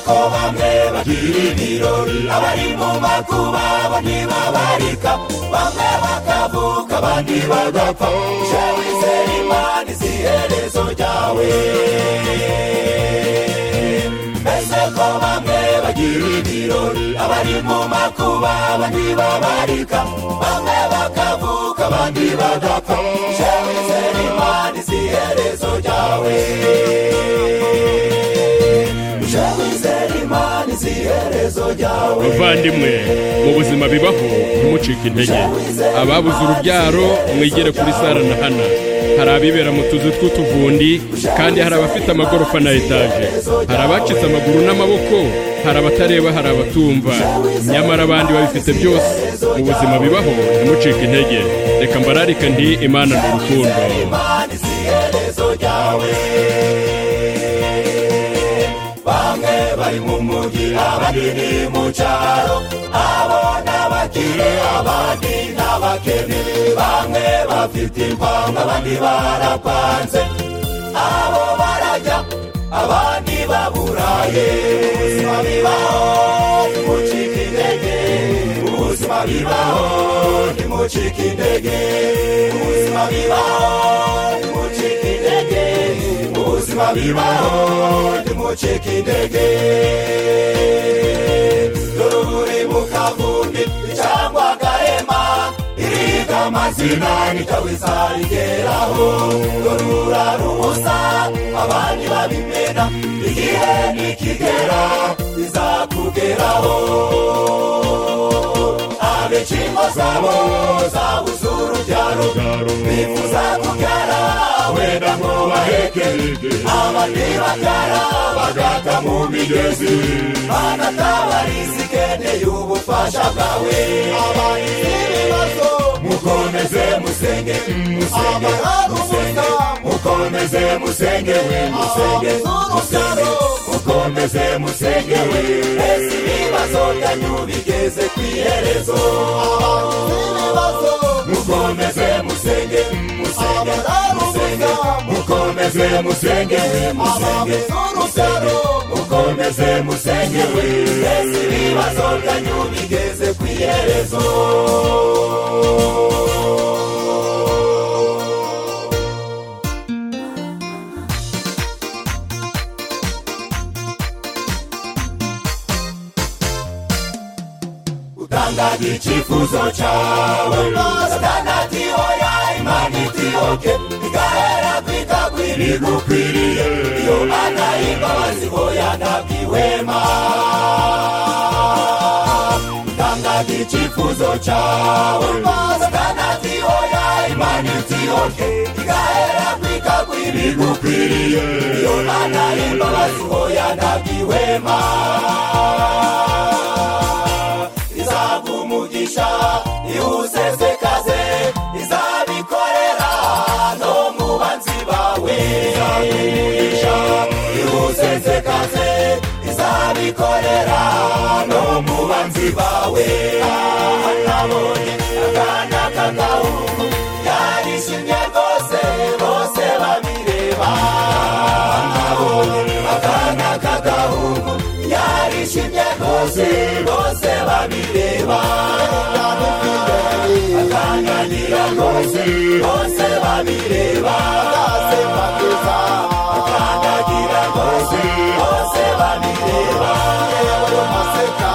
ko bamwe bagira ibirori abari mu makuba bo ntibabarika bamwe bakavuka abandi bagapfa je wizera imana izi herezo ryawe mbese ko bamwe bagira ibirori abari mu makuba bo ntibabarika bamwe bakavuka abandi bagapfa je wizera imana izi herezo ryawe je wizera imana izi herezo ryawe bavandimwe mu buzima bibaho ntimucike intege ababuze urubyaro mwigere kuri sara na hana hari abibera mu tuzu tw'utuvundi kandi hari abafite amagorofa na etaje hari abacitse amaguru n'amaboko hari abatareba hari abatumva nyamara abandi babifite byose mu buzima bibaho ntimucike intege reka mbararike nti imana ni urukundo imana izi iherezo ryawe bamwe bari mu mujyi abandi ni mu cyaro abo n'abakire abandi n'abakene bamwe bafite impanga abandi barapanze abo barajya abandi baburaye ubuzima bibaho ntimucike intege ubuzima bibaho ntimucike intege ubuzima bibaho ntimucike intege ubuzima bibaho ntimucike intege dore uburi mu kavundi cyangwa garema iriga amazina nikawiza rigeraho dore urara ubusa abandi babimena igihe nikigera bizakugeraho abicimba zabo zabuze urubyaro bifuza kubyara wenda ngo baheke abandi bakara bagata mu migezi banatabariza ikeneye ubufasha bwawe abandi n'ibibazo mukomeze musenge musenge musenge mukomeze musenge we musenge musenge mukomeze musenge we ese ibibazo byanyu bigeze ku iherezo mukomeze musenge musenge musenge mukomeze musenge we musenge musenge mukomeze musenge we ese ibibazo byanyu bigeze ku iherezo utanga ikifuzo cyawe satana ati oya imana iti oke igahera kwitagwira igukwiriye iyo ana imbabazi oya ntabwihwema utanga ikifuzo cyawe satana ati oya imana iti oke igahera kwitagwira igukwiriye iyo ana imbabazi oya ntabwihwema izaguha umugisha iwusesekaze izabikorera no mu banzi bawe izaguha umugisha iwusesekaze izabikorera no mu banzi bawe aha nabonye akana k'agahungu yarishimye rwose bose babireba aha nabonye akana k'agahungu yarishimye rwose bose babireba akanganira rwose bose babireba akasema keza akandagira rwose bose babireba yewe maseka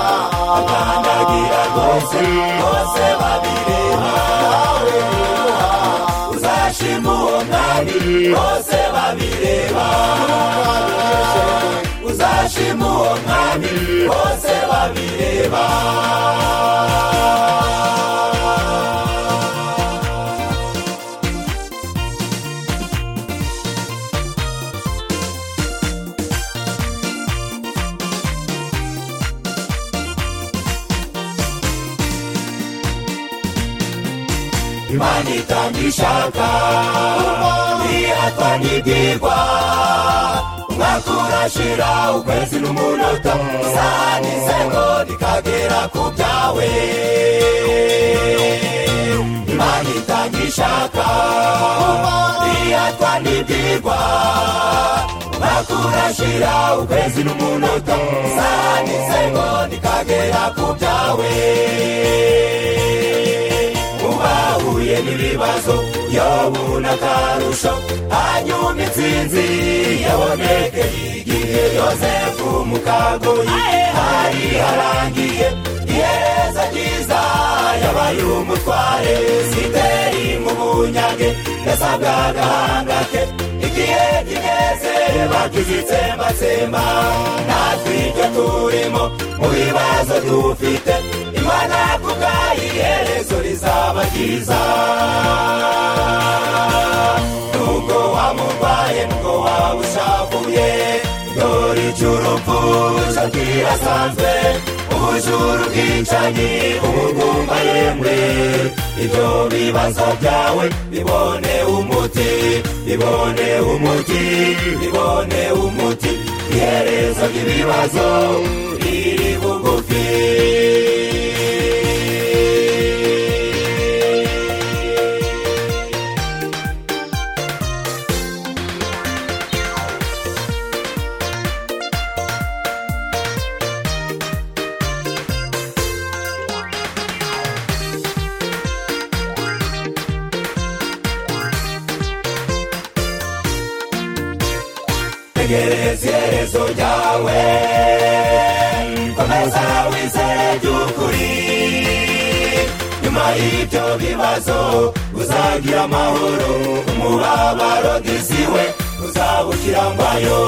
akandagira rwose bose babireba nawe nimuha uzashima uwo mwami bose babireba uzashima uwo mwami bose babireba imana itangishaka ihatwa n'ibyigwa umwaka urashira ukwezi n'umunota isaha n'isegonda ikagera ku byawe imana imana itagishaka iyatwa n'ibyigwa bakurashira ukwezi n'umunota saa n'isegonda ikagera ku byawe ubahuye n'ibibazo yobuna akarusho hanyuma intsinzi yabonekeye igihe yosefu mu kagoyi hari harangiye ihereza ryiza yabaye umutware sideri mu bunyage yasabwa agahanga ke igihe kigeze bagize itsembatsemba natwe ibyo turimo mu bibazo dufite imana kubwayo iherezo rizaba ryiza nubwo wamurwaye nubwo waba ushavuye dore icy'urupfu shakirasanzwe ubujuru bwicanyi ubugumba yemwe ibyo bibazo byawe bibone umuti bibone umuti bibone umuti iherezo ry'ibibazo riri bugufi tegereza iherezo ryawe komeza wizere by'ukuri nyuma y'ibyo bibazo uzagira amahoro umubabaro giziwe uzabukirangwayo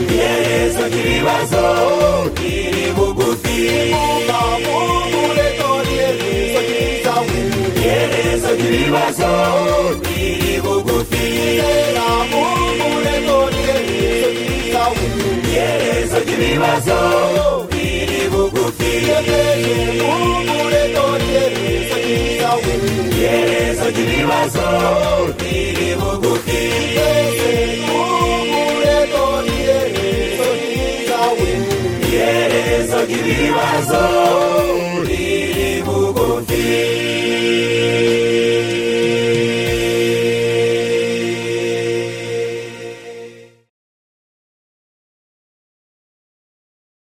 iherezo ry'ibibazo riri bugufi iherezo ry'ibibazo riri bugufi iherezo ry'ibibazo riri bugufi iherezo ry'ibibazo